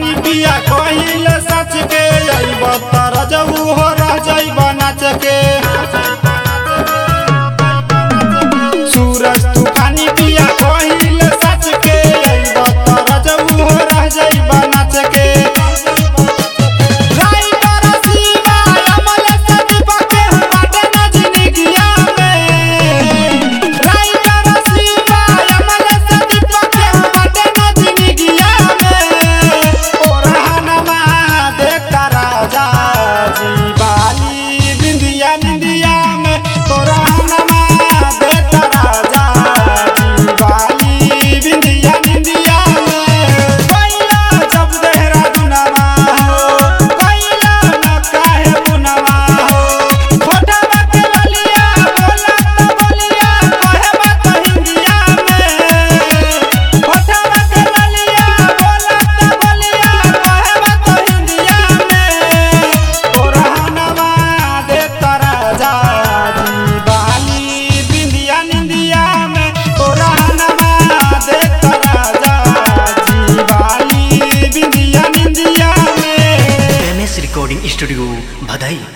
तूफानी पिया कहिल सच के अइब तर जऊ हो रह जइब नाच के सूरज तूफानी पिया कहिल सच के अइब तर जऊ हो रह जइब नाच के राई बरसीवा अमल सदीपा के बाटे नजनिगिया में राई बरसीवा अमल सदीपा के बाटे नजनिगिया में ओरहनमा देखता राजा जी बाली बिंदिया बिंदिया में ओरहनमा देखता राजा जी बाली बिंदिया बिंदिया में पहिला जब देहरादूनवा हो पहिला न काहे बुनवा हो फोटवा के ललिया बोला त बोलिया कहे बात हिंदिया में फोटवा के ललिया बोला त बोलिया कहे बात हिंदिया में ओरहनवा दे राजा जी बाली बिंदिया निंदिया में ओरहनवा दे राजा जी बाली बिंदिया निंदिया में एम एस रिकॉर्डिंग स्टूडियो भदई